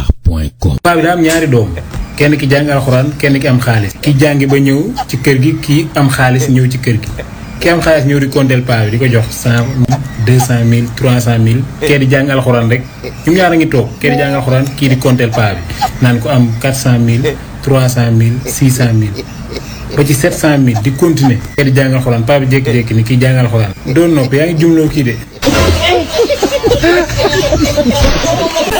feeñdakar.com paa bi daa am ñaari doom kenn ki jàng alxuraan kenn ki am xaalis ki jàngi ba ñëw ci kër gi kii am xaalis ñëw ci kër gi ki am xaalis ñëw di konteel paa bi di ko jox cent deux cent mille trois cent mille kee di jàng alxuraan rek ñoom ñaar a ngi toog kee di jàng alxuraan kii di konteel paa bi naan ko am quatre cent mille trois cent mille six cent mille ba ci sept cent mille di continuer kee di jàng alxuraan paa bi jékki-jékki ni kii jàng alxuraan doon nopp yaa ngi jumloo kii de